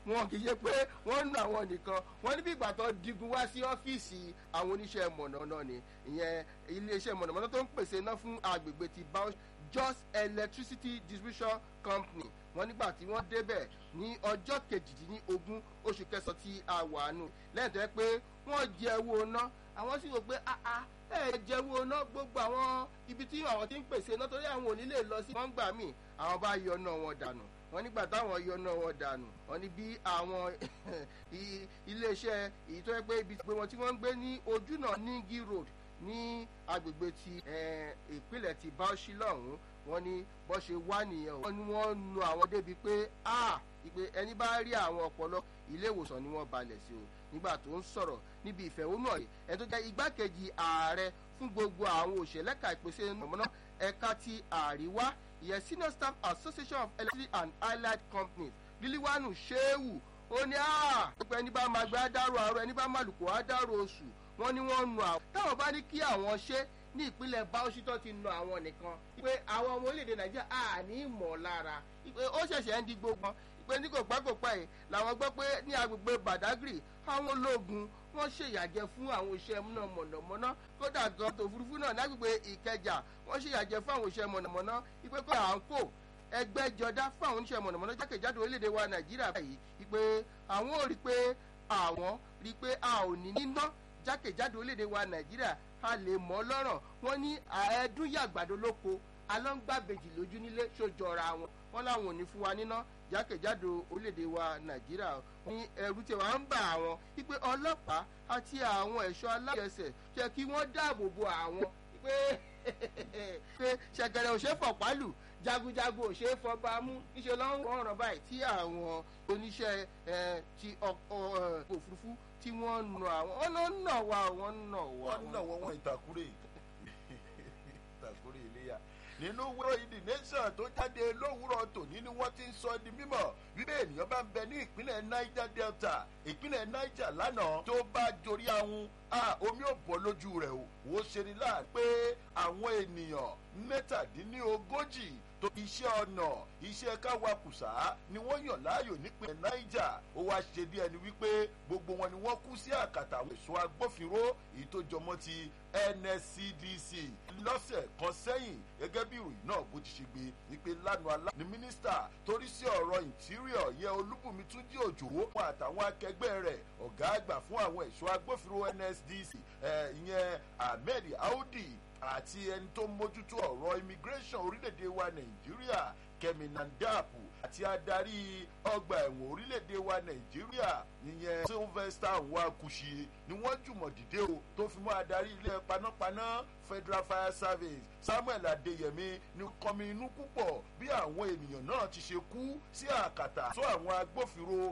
wọn kì í ṣe pé wọ́n ń nu àwọn nìkan wọ́n ní bí ìgbà tó digun wá sí ọ́fíìsì àwọn oníṣẹ́ mọ̀nàmọ́ná ni ìyẹn iléeṣẹ́ mọ̀nàmọ́ná tó ń pèsè iná fún agbègbè ti Bauchi Just Electricity Distribution Company wọ́n nígbà tí wọ́n débẹ̀ ní ọjọ́ kejìdínlógún oṣù kẹsàn-án tí a wà nù lẹ́yìn tó yẹ pé wọ́n jẹ owó ná àwọn sì rò pé ẹ jẹ owó ná gbogbo àwọn ibi tí àwọn ti ń pèsè iná torí àwọn ò ní lè lọ sí wọ́n gbà míì àwọn bá yọ náà wọn dànù wọ́n nígbà táwọn yọ náà wọn dànù wọ́n ní bí àwọn iléeṣẹ́ èyí tó yẹ pé ibi pé wọn tí wọ́n ń gbé ní ojúnà Ningi Road ní agbègbè ti ìpínlẹ̀ ti Bauchi lọ́hùn-ún wọ́n ní bó ṣe wá nìyẹn o wọ́n ní wọ́n nu àwọn débi pé a ìpè ẹni bá rí àwọn ọpọlọ ilé ìwòsàn ni wọ́n balẹ̀ sí o nígbà tó ń sọ̀rọ̀ níbi ìfẹ̀hónúhàn yìí ẹni tó jẹ́ igbákejì ààrẹ fún gbogbo àwọn òṣèlẹ́ka ìpèsè mọ̀mọ́ná ẹ̀ka ti àríwá ìyẹn senior staff association of electricity and allied companies líliwánu sheu ó ní a ìpè ẹni bá máa gbé adáró àárọ̀ ẹni bá máa lùkọ́ adáró oṣù wọ́n ní wọ́n nu àwọn táwọn bá ní kí àwọn ṣe ní ìpínlẹ̀ Bauchi tó ti nu àwọn nìkan pé àwọn ọmọ orílẹ̀-èdè Nàìjíríà à ní ìmọ̀ lára pé ó ṣẹ̀ṣẹ̀ ń di gbogbo pé ní kò pẹ́ kò pẹ́ yìí làwọn gbọ́ pé ní agbègbè Badagry àwọn ológun wọ́n ṣèyàjẹ fún àwọn iṣẹ́ náà mọ̀nàmọ́ná kódà gan tòfurufú náà lágbègbè Ìkẹjà wọ́n ṣèyàjẹ fún àwọn iṣẹ́ mọ̀nàmọ́ná ìpè kó à ń kó ẹgbẹ́jọdá fún àwọn oníṣẹ́ mọ̀nàmọ́ná jákèjádò orílẹ̀-èdè wa Nàìjíríà báyìí ìpè àwọn ò rí pé àwọn rí pé a ò ní níná jákèjádò orílẹ̀-èdè wa Nàìjíríà a lè mọ́ lọ́rọ̀ wọ́n ní àẹ́dún yàgbàdo lóko alọ́ngbàbèjì lójú nílé ṣòjọra wọn wọ́n láwọn ò ní fún wa níná jákèjádò orílẹ̀-èdè wa nàìjíríà ní ẹ̀rù tí wàá ń bà àwọn wípé ọlọ́pàá àti àwọn ẹ̀ṣọ́ aláyẹsẹ̀ jẹ́ kí wọ́n dáàbò bo àwọn pé pé ṣẹ̀gẹ̀rẹ̀ ò ṣe é fọ̀pálù jagunjagun ò ṣe é fọba mú níṣẹ́ ló ń rọrùn báyìí tí àwọn oníṣẹ́ ti òfurufú tí wọ́n nà àwọn ọ̀nà nà wá wọ́n nà wá. wọ́n nà wọ́n wọ́n ìtàkùrẹ́ ìtàkùrẹ́ iléyà nínú wúrọ̀ ìdí nation tó jáde lówùrọ̀ tòní ni wọ́n ti ń sọ di mímọ̀ wípé ènìyàn bá ń bẹ ní ìpínlẹ̀ niger delta ìpínlẹ̀ niger lánàá tó bá jorí ahun omi ò bọ́ lójú rẹ̀ o wò ó ṣe ni láà pé àwọn ènìyàn mẹ́tàdínlógójì tó iṣẹ́ ọ̀nà iṣẹ́ káwakùsà ni wọ́n yàn láàyò nípìnlẹ̀ niger ó wá ṣe bí ẹni wípé gbogbo wọn ni wọ́n kú sí àkàtà àwọn ẹ̀ṣọ́ agbófinró èyí tó jọmọ́ ti nscdc lọ́sẹ̀ kan sẹ́yìn gẹ́gẹ́ bí ìròyìn náà bó ti ṣe gbé wípé lánàá alá ni mínísítà torí sí ọ̀rọ̀ interior yẹ olúbùnmi túnjí òjò wọn àtàwọn akẹgbẹ́ rẹ̀ ọ̀gá àgbà fún àwọn ẹ̀ṣọ́ agbófinró nsdc ìyẹn ahmed audi àti ẹni tó mójútó ọ̀rọ̀ immigration orílẹ̀-èdè wa nàìjíríà kẹ́mi nandapu àti adarí ọgbà ẹ̀wọ̀n orílẹ̀-èdè wa nàìjíríà ìyẹn sylvester nwakushi ni wọ́n jùmọ̀ dìde o tó fi mọ́ adarí ilé panápaná federal fire service samuel adeyemi ní kọmi inú púpọ̀ bí àwọn ènìyàn náà ti ṣe kú sí àkàtà tó àwọn agbófinró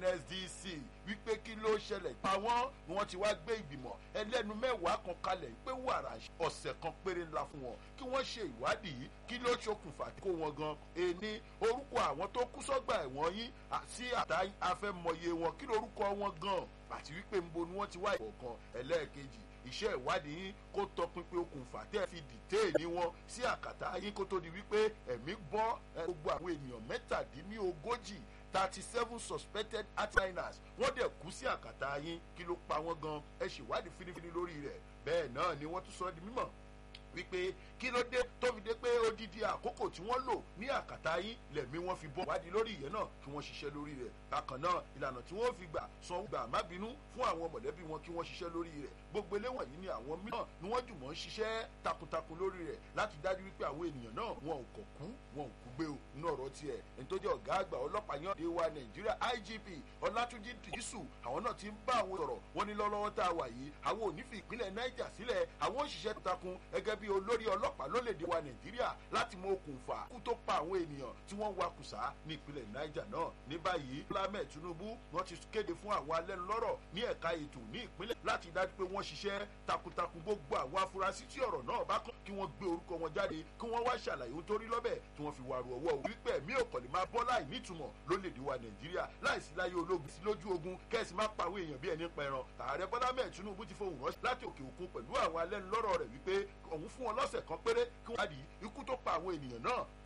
nsdc wípé kí ló ṣẹlẹ̀ pa wọ́n ni wọ́n ti wá gbé ìgbìmọ̀ ẹlẹ́nu mẹ́wàá kan kalẹ̀ pé wàrà ọ̀sẹ̀ kan péré ńlá fún wọn kí wọ́n ṣe ìwádìí kí ló ṣokùnfà kó wọn gan ẹni orúkọ àwọn tó kú sọ́gbà ẹ̀wọ̀n yín sí àtà afẹ́mọye wọn kí lórúkọ wọn gan àti wípé nbo ni wọ́n ti wá ìkọ̀ọ̀kan ẹlẹ́ẹ̀kejì iṣẹ́ ìwádìí yín kó tọpinpin okùnfà tẹ́ fi dìtéèní wọn sí àkàtà yín kó tó di wípé ẹ̀mí bọ́ gbogbo àwọn ènìyàn mẹ́tàdínlógójì thirty seven suspected outliners wọ́n dẹ̀ kú sí àkàtà yín kí ló pa wọ́n gan ẹ ṣèwádìí fínífíní lórí rẹ̀ bẹ́ẹ̀ náà ni wọ́n tún sọ di mímọ̀ wípé kí ló dé tó fi dé pé odidi àkókò tí wọ́n lò ní àkàtà yín lẹ̀mí wọ́n fi bọ́ wádìí lórí ìyẹn náà kí wọ́n ṣiṣẹ́ lórí rẹ̀ bákan náà ìlànà tí wọ́n fi gbà san gbà má bínú fún àwọn mọ̀lẹ́bí wọn kí wọ́n ṣiṣẹ́ lórí rẹ̀ gbogbo eléwọ̀n yìí ni àwọn mìíràn ni wọ́n jùmọ̀ ń ṣiṣẹ́ takuntakun lórí rẹ̀ láti dájú wípé àwọn ènìyàn náà wọn ò kọ̀ kú wọn ò kú gbé o nínú ọ̀rọ̀ tiẹ̀ ẹni tó jẹ́ ọ̀gá àgbà ọlọ́pàá yan dé wa nàìjíríà igp ọlátúnjì dìísù àwọn náà ti ń bá àwọn sọ̀rọ̀ wọn ní lọ́lọ́wọ́ tá a wà yìí àwọn ò ní fi ìpínlẹ̀ niger sílẹ̀ àwọn òṣìṣẹ́ takun gẹ́gẹ́ bí olórí ọlọ́pàá lólèdè wa nàìjíríà láti mọ okùnfà kú tó pa àwọn ènìyàn tí wọ́n ń wakùsà ní ìpínlẹ̀ niger náà ní báyìí lámẹ̀ tinubu wọ́n ti kéde fún àwọn alẹ́nulọ́rọ̀ ní ẹ̀ka ètò ní ìpínlẹ̀ láti dájú pé wọ́n ṣiṣẹ́ takuntakun gbogbo àwọn afurasí tí ọ̀rọ̀ náà bá kàn kí wọ́n gbé orúkọ wọn jáde kí wọ́n wá ṣàlàyé ohun tó rí lọ́bẹ̀ tí wọ́n fi wà rú ọwọ́ wípé ẹ̀mí òkànlẹ̀ máa bọ́ láì nítumọ̀ lólèdè wa nàìjíríà láìsí láyé ológun sí lójú ogun kẹ́sì má pa àwọn èèyàn bí ẹni pẹran ààrẹ bọ́lá mẹ́ẹ̀ tinubu ti fohùn ránṣẹ́ láti òkè òkun pẹ̀lú àwọn alẹ́nulọ́rọ̀ rẹ̀ wípé òun fún wọn lọ́sẹ̀ kan péré kí wọ́n wádìí ikú tó pa àwọn ènìyàn náà